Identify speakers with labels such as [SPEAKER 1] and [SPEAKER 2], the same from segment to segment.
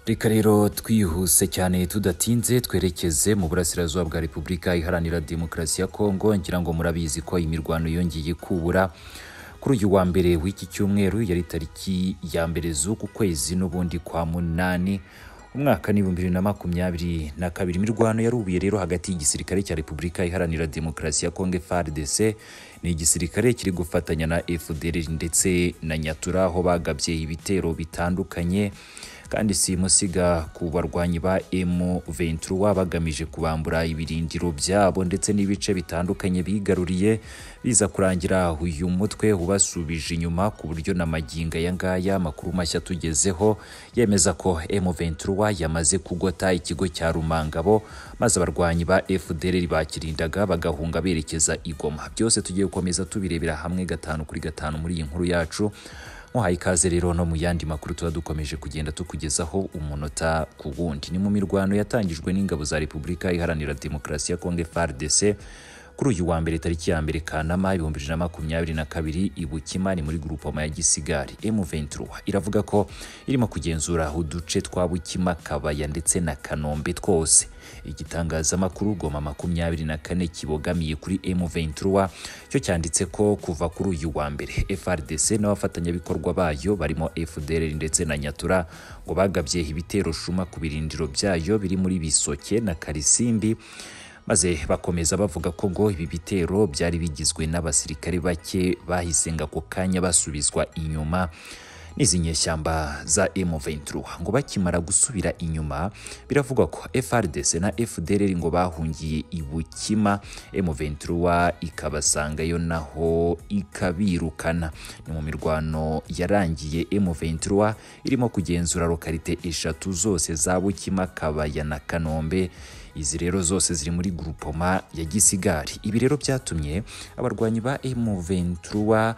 [SPEAKER 1] reka rero twihuse cyane tudatinze twerekeze mu burasirazuba bwa repubulika iharanira demokarasi ya kongo ngira ngo murabizi ko imirwano yongeye kubura kuri uyu wa mbere w'iki cyumweru yari tariki ya mbere z'uku kwezi n'ubundi kwa munani umwaka ni ibihumbi bibiri na makumyabiri na kabiri imirwano yarubuye rero hagati y'igisirikare cya repubulika iharanira demokarasi ya kongo FARDC ni igisirikare kiri gufatanya na FDR ndetse na nyatura aho bagabye ibitero bitandukanye kandi simusiga ku barwanyi ba M23 bagamije kubambura ibirindiro byabo ndetse n'ibice bitandukanye bigaruriye biza kurangira uyu mutwe ubasubije inyuma ku buryo na maginga ya ngaya makuru mashya tugezeho yemeza ko M23 yamaze kugota ikigo cya Rumangabo maze abarwanyi ba FDL bakirindaga bagahunga berekeza igoma byose tugiye gukomeza tubirebera hamwe gatanu kuri gatanu muri iyi nkuru yacu muhaye ikaze rero no mu yandi makuru tuba dukomeje kugenda tukugezaho umunota ku wundi ni mu mirwano yatangijwe n'ingabo za repubulika iharanira demokarasi ya kongo FARDC kuri uyu wa mbere tariki ya mbere kanama ibihumbi bibiri na makumyabiri na kabiri i bukima ni muri grupoma ya gisigari M23 iravuga ko irimo kugenzura uduce twa bukima kabaya ndetse na kanombe twose igitangazamakuru goma makumyabiri na kane kibogamiye kuri M23 cyo cyanditse ko kuva kuri uyu wa mbere FRDC n'abafatanyabikorwa bayo barimo FDLR ndetse na nyatura ngo bagabye ibitero shuma ku birindiro byayo biri muri bisoke na karisimbi maze bakomeza bavuga ko ngo ibi bitero byari bigizwe n'abasirikare bake bahisenga ako kanya basubizwa inyuma n'izi nyeshyamba za M23 ngo bakimara gusubira inyuma biravugwa ko FRDC na FDLR ngo bahungiye i Bukima M23 ikabasangayo naho ikabirukana ni mu mirwano yarangiye M23 irimo kugenzura lokalite eshatu zose za Bukima Kabaya na Kanombe izi rero zose ziri muri grupoma ya Gisigari ibi rero byatumye abarwanyi ba M23 uh,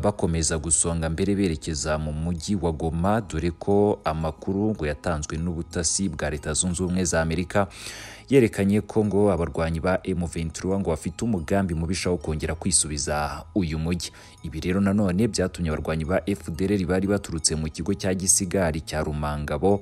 [SPEAKER 1] bakomeza gusonga mbere berekeza mu mujyi wa Goma dore ko amakuru ngo yatanzwe n'ubutasi bwa Leta Zunze Ubumwe za Amerika yerekanye ko ngo abarwanyi ba M23 ngo bafite umugambi mubisha wo kongera kwisubiza uyu mujyi ibi rero nanone byatumye abarwanyi ba FDLR bari baturutse mu kigo cya Gisigari cya Rumangabo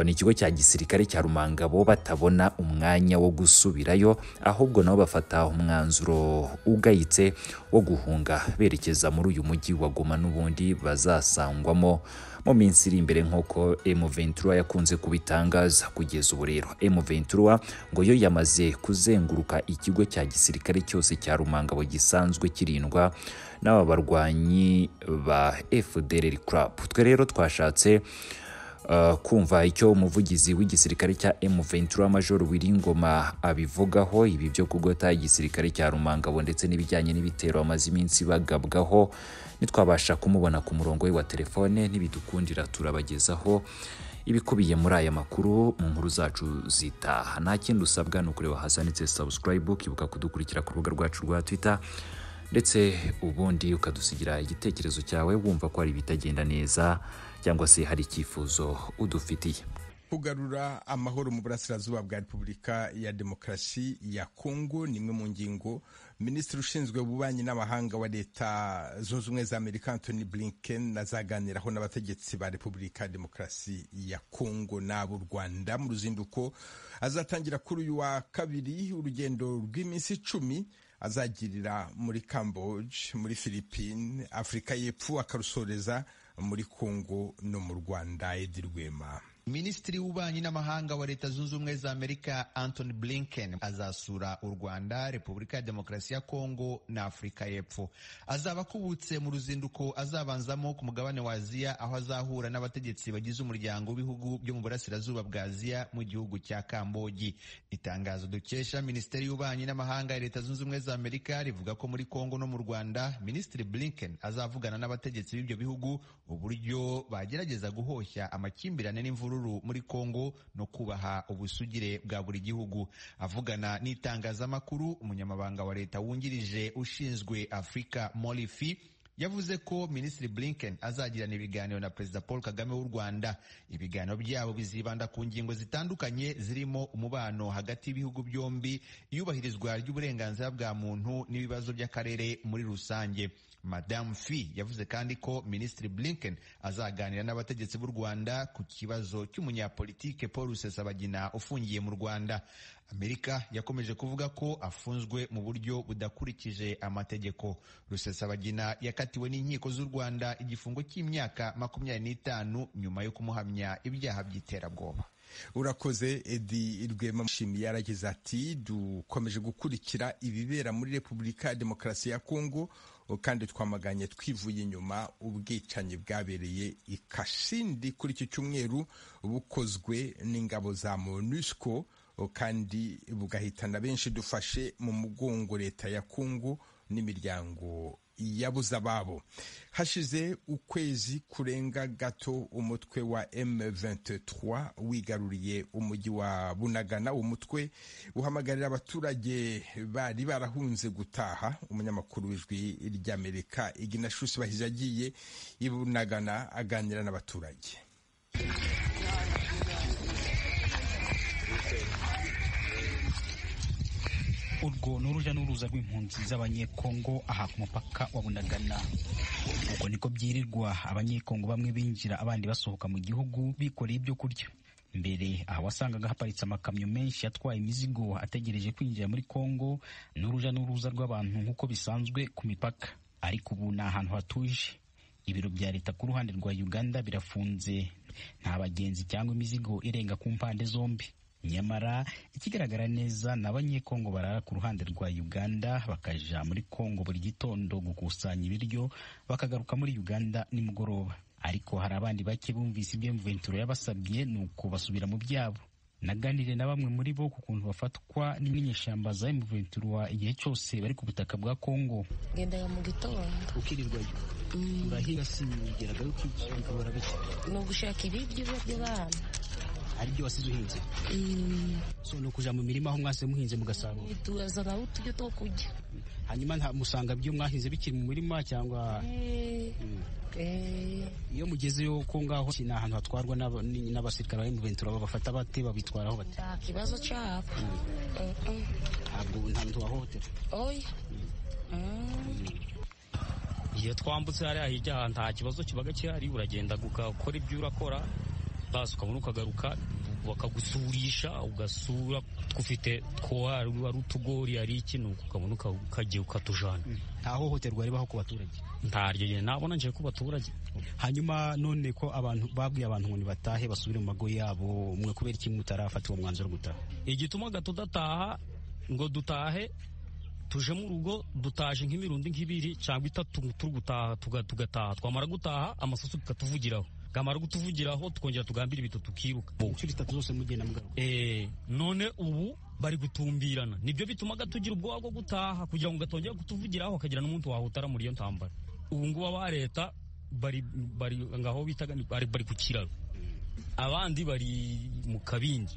[SPEAKER 1] ni ikigo cya gisirikare cya Rumangabo batabona umwanya wo gusubirayo ahubwo nabo bafata umwanzuro ugayitse wo guhunga berekeza muri uyu mujyi wa Goma n'ubundi bazasangwamo mu minsi iri imbere nk'uko M23 yakunze kubitangaza kugeza ubu rero M23 ngo yo yamaze kuzenguruka ikigo cya gisirikare cyose cya Rumangabo gisanzwe kirindwa n'aba barwanyi ba FDLR Club twe rero twashatse Uh, kumva icyo umuvugizi w'igisirikare cya M23 Major Wiringoma abivugaho ibi byo kugota igisirikare cya Rumangabo ndetse n'ibijyanye n'ibitero amaze iminsi bagabwaho nitwabasha kumubona ku murongo we wa telefone nibidukundira turabagezaho ibikubiye muri aya makuru mu nkuru zacu zitaha nta kindi usabwa ni ukureba hasanitse subscribe ukibuka kudukurikira ku rubuga rwacu rwa Twitter ndetse ubundi ukadusigira igitekerezo cyawe wumva ko hari ibitagenda neza cyangwa se hari icyifuzo udufitiye
[SPEAKER 2] kugarura amahoro mu burasirazuba bwa repubulika ya demokarasi ya kongo ni imwe mu ngingo minisitiri ushinzwe ububanyi n'amahanga wa leta zunze ubumwe za amerika anthony blinken azaganiraho n'abategetsi ba repubulika ya demokarasi ya kongo n'abo rwanda mu ruzinduko azatangira kuri uyu wa kabiri urugendo rw'iminsi icumi azagirira muri Cambodge muri Philippines Afurika y'Epfo akarusoreza muri Kongo no mu Rwanda Edi Rwema
[SPEAKER 3] Minisitiri w'ububanyi n'amahanga wa Leta Zunze Ubumwe za Amerika Anthony Blinken azasura u Rwanda, Repubulika ya Demokarasi ya Kongo na Afurika y'Epfo. Azaba akubutse mu ruzinduko azabanzamo ku mugabane wa Aziya aho azahura n'abategetsi bagize umuryango w'ibihugu byo mu burasirazuba bwa Aziya mu gihugu cya Kambogi. Itangazo dukesha Minisiteri y'ububanyi n'amahanga ya Leta Zunze Ubumwe za Amerika rivuga ko muri Kongo no mu Rwanda, Minisitiri Blinken azavugana n'abategetsi b'ibyo bihugu uburyo bagerageza guhoshya amakimbirane n'imvururu muri Kongo no kubaha ubusugire bwa buri gihugu. Avugana n'itangazamakuru, umunyamabanga wa leta wungirije ushinzwe Afurika Molifi yavuze ko Minisitiri Blinken azagirana ibiganiro na Perezida Paul Kagame w'u Rwanda. Ibiganiro byabo bizibanda ku ngingo zitandukanye zirimo umubano hagati y'ibihugu byombi, iyubahirizwa ry'uburenganzira bwa muntu n'ibibazo by'akarere muri rusange. madamu fi yavuze kandi ko minisitiri blinken azaganira n'abategetsi b'u rwanda ku kibazo cy'umunyapolitike paul rusesabagina ufungiye mu rwanda amerika yakomeje kuvuga ko afunzwe mu buryo budakurikije amategeko rusesabagina yakatiwe n'inkiko z'u rwanda igifungo cy'imyaka makumyabiri n'itanu nyuma yo kumuhamya ibyaha by'iterabwoba
[SPEAKER 2] urakoze edi rwema mushimi yaragize ati dukomeje gukurikira ibibera muri repubulika ya demokarasi ya kongo kandi twamaganye twivuye inyuma ubwicanyi bwabereye i Kasindi kuri iki cyumweru bukozwe n'ingabo za monusco kandi bugahitana benshi dufashe mu mugongo leta ya kongo n'imiryango yabuze ababo hashize ukwezi kurenga gato umutwe wa M23 wigaruriye umujyi wa Bunagana umutwe uhamagarira abaturage bari barahunze gutaha umunyamakuru w'ijwi ry'Amerika Igina Shusi bahize agiye i Bunagana aganira n'abaturage
[SPEAKER 4] urwo ni uruja n'uruza rw'impunzi z'abanyekongo aha ku mupaka wa bunagana ubwo niko byirirwa abanyekongo bamwe binjira abandi basohoka mu gihugu bikoreye ibyo kurya mbere aha wasangaga haparitse amakamyo menshi atwaye imizigo ategereje kwinjira muri kongo n'uruja n'uruza rw'abantu nk'uko bisanzwe ku mipaka ariko ubu ni ahantu hatuje ibiro bya leta ku ruhande rwa uganda birafunze nta bagenzi cyangwa imizigo irenga ku mpande zombi nyamara ikigaragara neza ni abanyekongo barara ku ruhande rwa uganda bakaja muri kongo buri gitondo gukusanya ibiryo bakagaruka muri uganda nimugoroba ariko hari abandi bake bumvise ibyo mventuro yabasabye ni uko basubira mu byabo naganire na bamwe muri bo ku kuntu bafatwa n'inyeshyamba za emuventura igihe cyose bari ku butaka bwa kongo
[SPEAKER 5] ngendaga mu gitondo
[SPEAKER 4] ukirirwayo urahira sinigeraga bikabura bike
[SPEAKER 5] ni ugushaka ibiryo by'abana
[SPEAKER 4] hari ibyo wasize uhinze so ni ukuja mu mirima aho mwase muhinze mugasarura
[SPEAKER 5] turazanaho uturyo two kurya
[SPEAKER 4] hanyuma nta musanga byo mwahinze bikiri mu murima cyangwa iyo mugezeyo ko ngaho ni ahantu hatwarwa n'abasirikare bari mu bentura babafata bate babitwaraho bate
[SPEAKER 5] nta kibazo cyabo
[SPEAKER 4] ntabwo nta muntu wahohotera
[SPEAKER 5] oya
[SPEAKER 6] iyo twambutse hariya hirya nta kibazo kibaga gihari uragenda ugakora ibyo urakora basi ukabona ukagaruka bakagusurisha ugasura twufite twari ari utugori ari iki nuko ukabona ukagiye ukatujana
[SPEAKER 4] nta hohoterwa ribaho ku baturage
[SPEAKER 6] ntaryo ntabona nabona nje ku baturage
[SPEAKER 4] hanyuma none ko abantu babwiye abantu ngo nibatahe basubire mu mago yabo mwe kubera iki mutarafata uwo mwanzuro gutaha
[SPEAKER 6] igituma tudataha ngo dutahe tuje mu rugo dutaje nk'imirundi nk'ibiri cyangwa itatu turi gutaha tugataha twamara gutaha amasasu tukatuvugiraho kamara kutuvugiraho tukongera tugambira ibito tukiruka
[SPEAKER 4] inshuro itatu zose mugenda mugaruka
[SPEAKER 6] eh none ubu bari gutumbirana nibyo bitumaga tugira ubwoba bwo gutaha kugira ngo gatongera kutuvugiraho akagira n'umuntu wahutara muri iyo ntambara ubu ngubu aba leta bari bari ngaho bitaga bari, bari ku kiraro abandi bari mu kabindi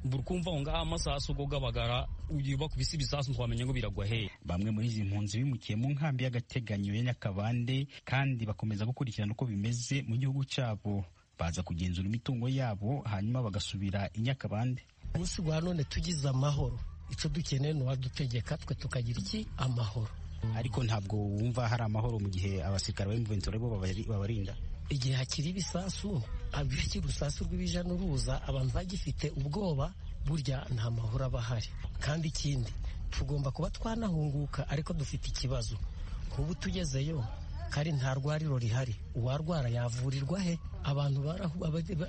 [SPEAKER 6] burikumva aho ngaho amasasu go gabagara uba kubisi ibisasu twamenya ngo biragwa hehe
[SPEAKER 4] bamwe muri izi mpunzi bimukiye mu nkambi y'agateganyo ya Nyakabande kandi bakomeza gukurikirana uko bimeze mu gihugu cyabo baza kugenzura imitungo yabo hanyuma bagasubira i Nyakabande
[SPEAKER 7] umunsi wa none tugize amahoro icyo dukeneye ni uwadutegeka twe tukagira iki amahoro
[SPEAKER 4] ariko ntabwo wumva hari amahoro mu gihe abasirikare b'imventura bo babarinda
[SPEAKER 7] igihe hakiri ibisasu abikiri urusasu rw'ibija n'uruza abantu bagifite ubwoba burya nta mahoro aba ahari kandi ikindi tugomba kuba twanahunguka ariko dufite ikibazo nk'ubu tugezeyo kari nta rwariro rihari uwarwara yavurirwa he abantu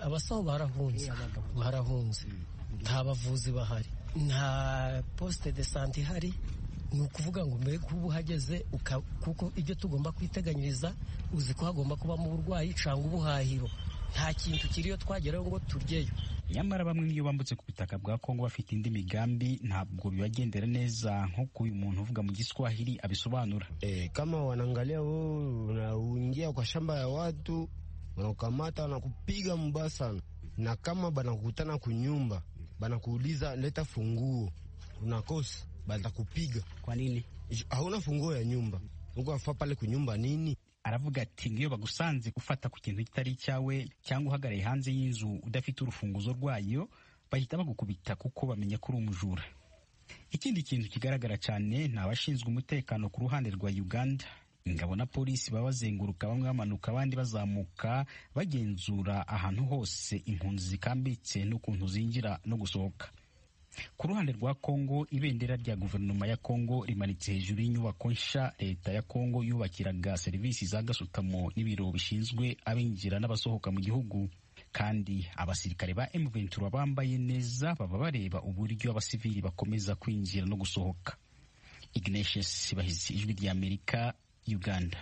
[SPEAKER 7] abasaho barahunze barahunze nta bavuzi bahari nta posite de sante ihari ni ukuvuga ngo mbere kuba uhageze kuko ibyo tugomba kwiteganyiriza uzi ko hagomba kubamo uburwayi cyangwa ubuhahiro nta kintu kiriyo twageraho ngo turyeyo
[SPEAKER 4] nyamara bamwe nk'iyo bambutse ku butaka bwa kongo bafite indi migambi ntabwo bibagendera neza nk'uko uyu muntu uvuga mu giswahili abisobanura
[SPEAKER 8] eh, kama wanaangalia wewe unaingia kwa shamba ya watu wanakukamata wanakupiga mbaya sana na kama banakukutana kunyumba banakuuliza leta funguo unakosa batakupiga.
[SPEAKER 4] Kwa nini?
[SPEAKER 8] Hauna funguo ya nyumba, uko wafaa pale kunyumba nini?
[SPEAKER 4] Aravuga ati ngiyo bagusanze gufata ku kintu kitari icyawe cyangwa uhagaraye hanze y'inzu udafite urufunguzo rwayo bahita bagukubita kuko bamenya ko uri umujura. Ikindi kintu kigaragara cyane ni abashinzwe umutekano ku ruhande rwa Uganda ingabo na polisi baba bazenguruka bamwe bamanuka abandi bazamuka bagenzura ahantu hose impunzi zikambitse n'ukuntu zinjira no gusohoka ku ruhande rwa kongo ibendera rya guverinoma ya kongo rimanitse hejuru y'inyubako nsha leta ya kongo yubakiraga serivisi za gasutamo n'ibiro bishinzwe abinjira n'abasohoka mu gihugu kandi abasirikare ba M23 bambaye neza baba bareba uburyo abasivili bakomeza kwinjira no gusohoka Ignatius Bahizi ijwi ry'Amerika Uganda